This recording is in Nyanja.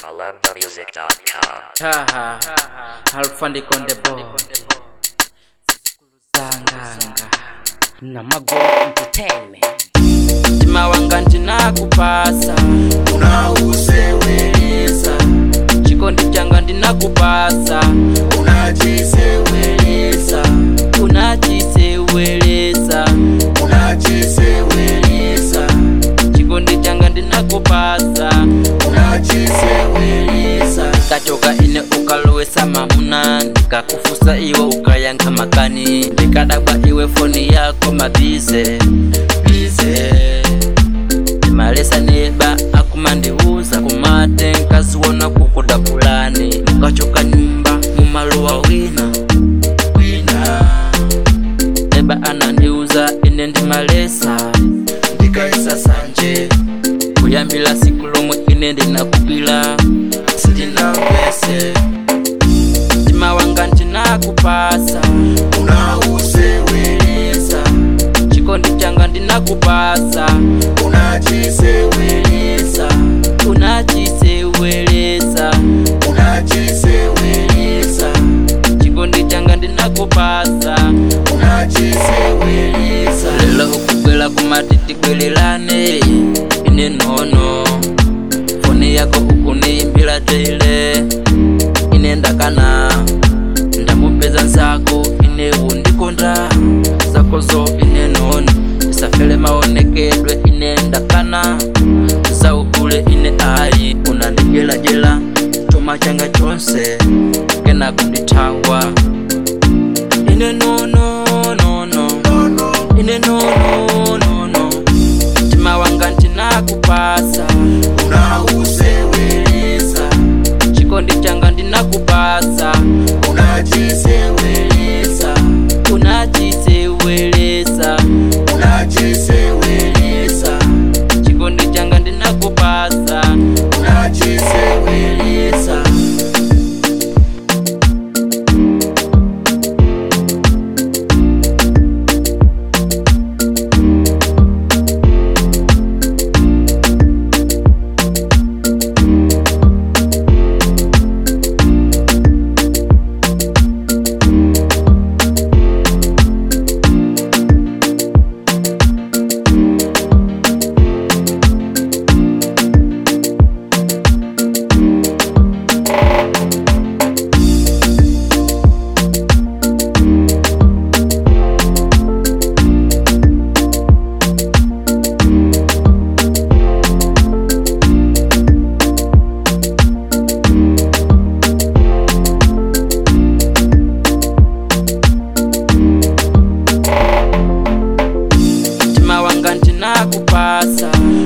AlumbaMusic.com. Taha, Alfandi Kondebo, Sanganga, Namago Entertainment. Mtima wanga ndinakupasa, unauseweleza chikondi changa ndinakupasa, unachiseweleza unachiseweleza, unachiseweleza chikondi changa ndinakupasa, unachiseweleza kachoka ine ukalowesa mamuna, ndikakufusa iwe ukayankha makani, ndikadabwa iwe foni yako mabize bize malesa neba akumandiuza kumate nkaziwona kukuda kulani mukachoka nyumba mumalowa wina wina neba anandiuza ine ndi malesa ndikaisa sanje kuyambila siku lomwe ine ndinakupila sindinamvese mtima wanga ndinakupasa unauseweleza chikondi changa ndinakupasa unachiseweleza unachiseweleza unachiseweleza chikondi changa ndinakupasa unachiseweleza lelo ukubwela kumatiti kwelelane ine nono foni yako ukuniimbila tele ine ndakana ndamupeza nsako ine undikonda zakozo ine nono isafele maonekedwe ine ndakana zaukule ine ayi unandijelajela chuma changa chonse kena kundithawa ine nono nono ine nono nono mtima wanga ndinakupasa unauseweleza chikondi changa ndinakupasa unachiseweleza unachiseweleza unachiseweleza chikondi changa ndinakupasa unachiseweleza mtima wanga ndinakupasa